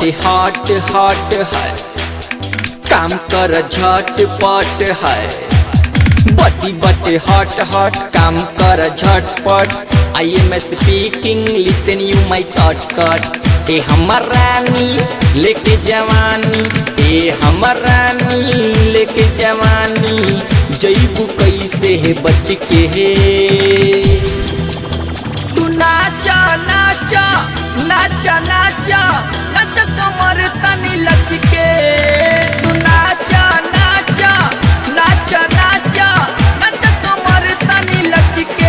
बटे hot hot है काम कर झटपट है बटी बटे हॉट हॉट काम कर झटपट I am speaking listen you my shortcut ए हमर रानी लेके जवानी ए हमर रानी लेके जवानी जईबू कैसे है बच के हे तू नाचा नाचा नाचा नाचा नाचा कमर तनी लचके तू नाचा नाचा नाचा नाचा नाचा कमर तनी लचके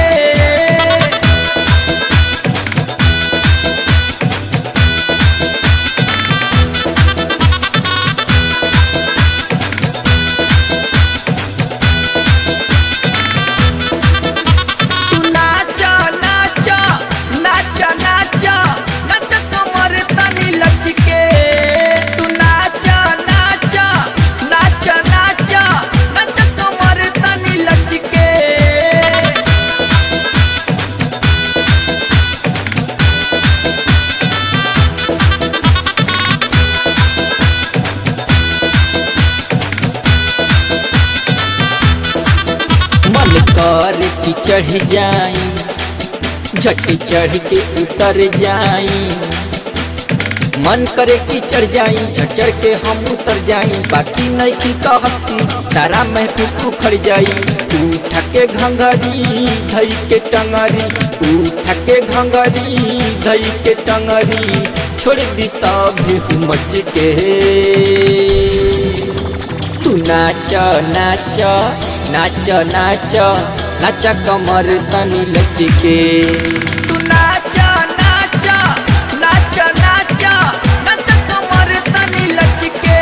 तू नाचा नाचा नाचा नाचा नाचा कमर तनी लचके तू नाचा नाचा नाचा नाचा नाचा कमर तनी लचके मन कर की चढ़ जाई झट चढ़ के उतर जाई मन करे कि चढ़ जाई झट चढ़ के हम उतर जाई बाकी नहीं की कहती सारा महफिल उखड़ जाई उठ के घंघरी धई के टंगरी उठ के घंघरी धई के टंगरी छोड़ दी सब मच के तू नाच नाच नाच नाच नाच कमर तनी लचके तू नाच नाच नाच नाच नाच कमर तनी लचके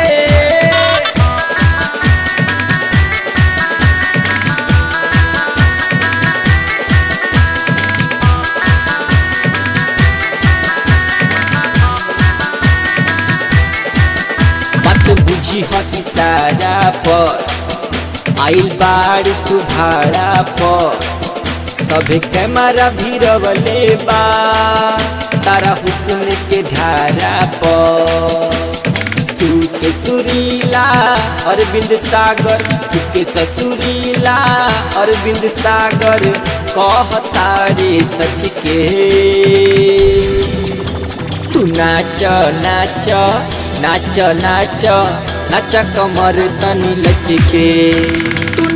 बात बुझी ह इशारा पर आइल बाड़ तू भाड़ा पर सभे कैमरा भी रवले बा तारा हुस्न के धारा पर सुके सुरीला अरविंद सागर सुके ससुरीला अरविंद सागर कहता रे सच के तू नाच नाच नाच नाच नाच कमर तनी लचके तू